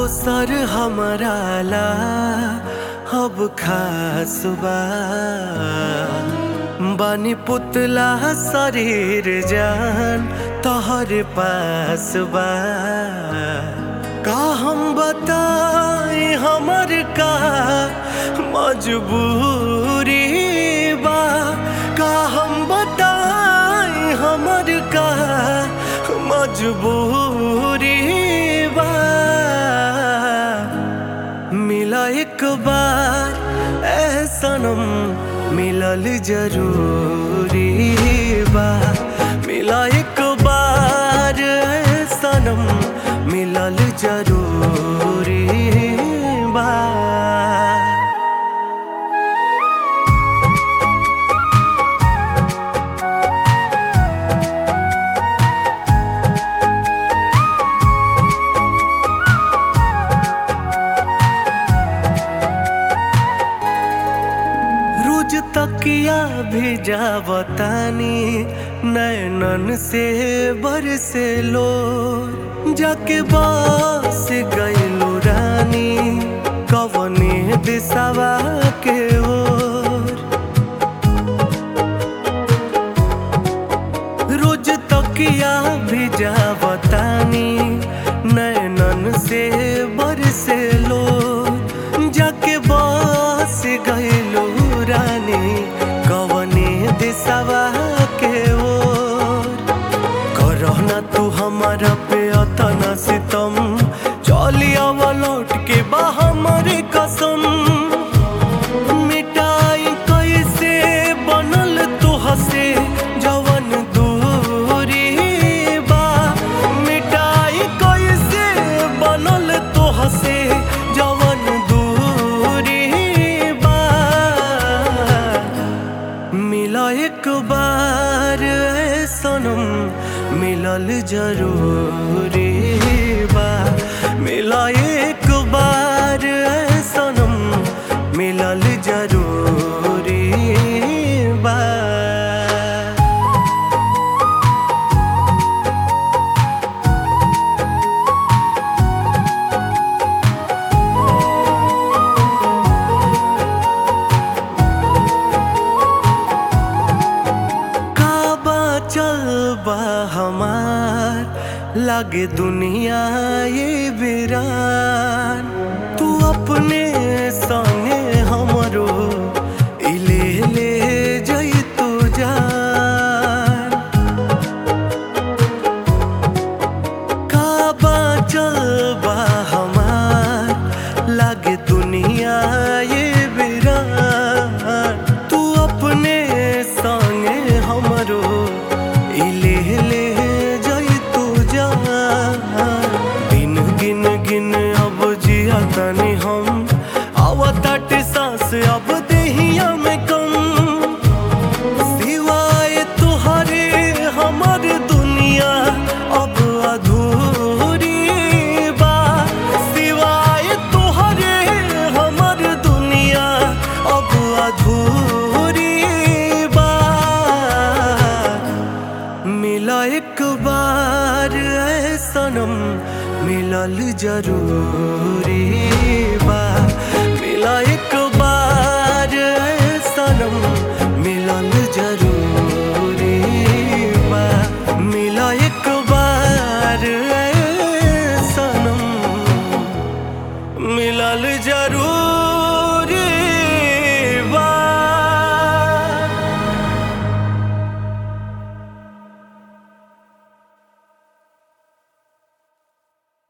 दोसर हमारा ला अब खास बा बानी पुतला शरीर जान तोहर पास बा का हम बताई हमर का मजबूरी बा का हम बताई हमर का मजबूरी बा मिला एक बार ए सनम मिलल जरूरी बा मिला एक बार ए सनम मिलल जरूरी बा रोज तकिया भेजा बतानी नैनन से बरसे लो जाके बस गईलो रानी कवने दिशावा के ओर रोज तकिया भेजा बतानी नैनन से बरसे लो जाके बस गईलो रानी कवने दिशावा के ओर करहना तू हमारा पे अतना सितम चली आवा लौट के बा हमारे कसम मिटाई कैसे बनल तू हसे जवन दूरी बा मिटाई कैसे बनल तू हसे जवन दूरी बा मिला एक बार ए सनम मिलल जरूरी बा मिला एक बार ए सनम मिलल जरूरी बा काबा चल बा हमार लागे दुनिया ये वीरान तू अपने संगे हमरो इले ले जई तू जान काबा चल बा हमार लागे दुनिया ये वीरान तू अपने संगे हमरो इले ले जई तू जान दिन गिन गिन अब जिया तनी हम आवताटे सांस अब देहिया में कम सिवाय तुहरे हमर दुनिया अब अधूरी बा सिवाय तुहरे हमर दुनिया अब अधूरी बा मिला एक बार ए सनम मिलल जरूरी